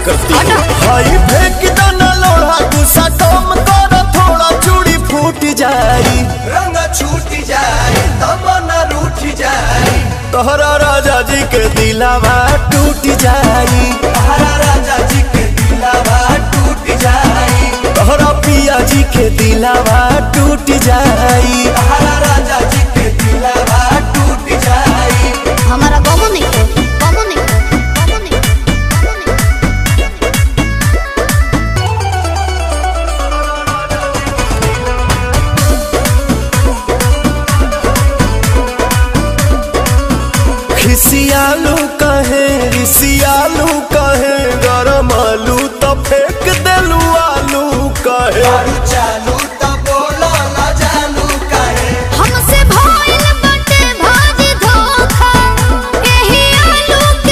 करती है हई फेंक दो न लोढ़ा गुस्सा कम कर थोड़ा चूड़ी फूट जाई रंग छूट जाए तमन्ना रूठ जाए तोहरा राजा जी के दिलावा टूट जाई